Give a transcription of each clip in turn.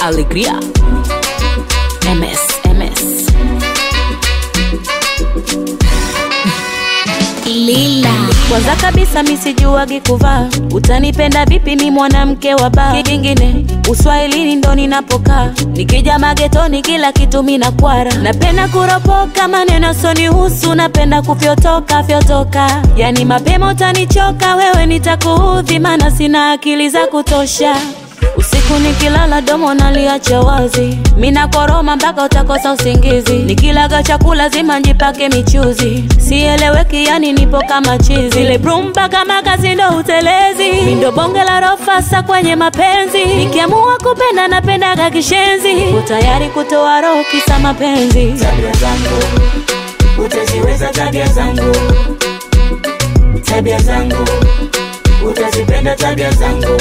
Alegria. MS, MS. Lila. Kwanza kabisa misijuagi kuvaa, utanipenda vipi mi mwanamke wa baa? Kingine uswahilini ndo ninapokaa, nikija magetoni kila kitu mina kwara. Napenda kuropoka maneno sonihusu, napenda kufyotoka fyotoka, yani mapema utanichoka wewe, nitakuudhi maana sina akili za kutosha. Usiku nikilala domo naliacha wazi, mina koroma mpaka utakosa usingizi. Nikilaga chakula zima njipake michuzi, sieleweki yani nipo kama chizi. Zile brumba kama kazi ndo utelezi, mindo bonge la rofasa kwenye mapenzi. Nikiamua kupenda napendaga kishenzi, uko tayari kutoa roho kisa mapenzi. tabia zangu utaziweza tabia zangu tabia zangu utazipenda tabia zangu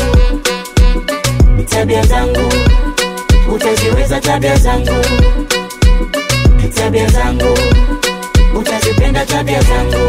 tabia zangu utaziweza tabia zangu tabia zangu utazipenda tabia zangu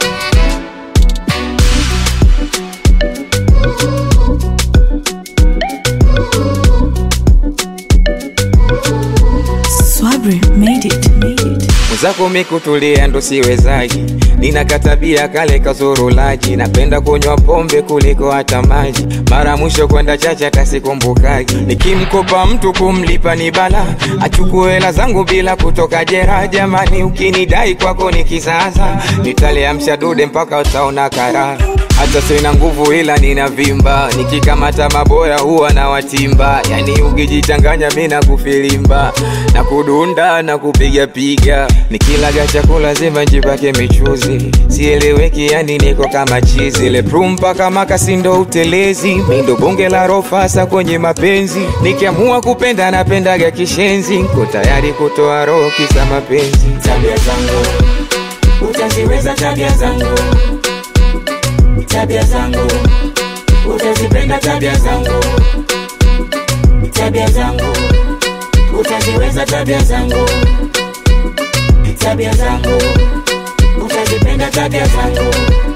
Swabri made it. Made it. mwenzako mikutulia ndo siwezaji, nina katabia kale kazurulaji, napenda kunywa pombe kuliko hata maji, mara mwisho kwenda chacha hata sikumbukaji, nikimkopa mtu kumlipa ni bala, achukue hela zangu bila kutoka jera. Jamani, ukinidai kwako ni kisasa, nitaliamsha dude mpaka utaona karaha hata sina nguvu ila nina vimba, nikikamata maboya huwa na watimba, yani ukijichanganya mi na kufilimba na kudunda na kupiga piga, nikilaga chakula zima njipake michuzi, sieleweki yani niko kama chizi, ile prumpa kama kasindo utelezi, mindo bonge la rofasa kwenye mapenzi, nikiamua kupenda napendaga kishenzi, nko tayari kutoa roho kisa mapenzi. tabia zangu utaziweza tabia zangu tabia zangu utazipenda tabia zangu tabia zangu utaziweza tabia zangu tabia zangu utazipenda tabia zangu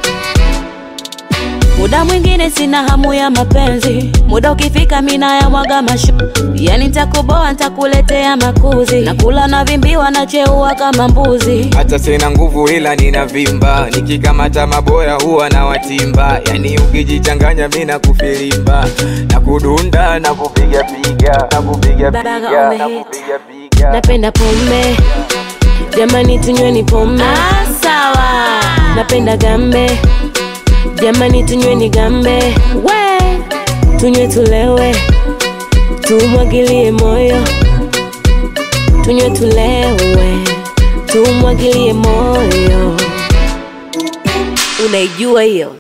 Muda mwingine sina hamu ya mapenzi, muda ukifika mina ya mwaga mashu, yani nitakuboa nitakuletea makuzi, nakula na vimbiwa na cheua kama mbuzi. hata sina nguvu ila nina vimba, nikikamata maboya huwa na watimba, yani ukijichanganya mi na kufilimba na kudunda na kupiga piga na kupiga Baga piga on the na hit. kupiga piga Napenda pombe, jamani tunyweni pombe. Ah, sawa. Napenda gambe, jamani tunyweni gambe. We, tunywe tulewe, tumwagilie moyo, tunywe tulewe, tumwagilie moyo. Unaijua hiyo?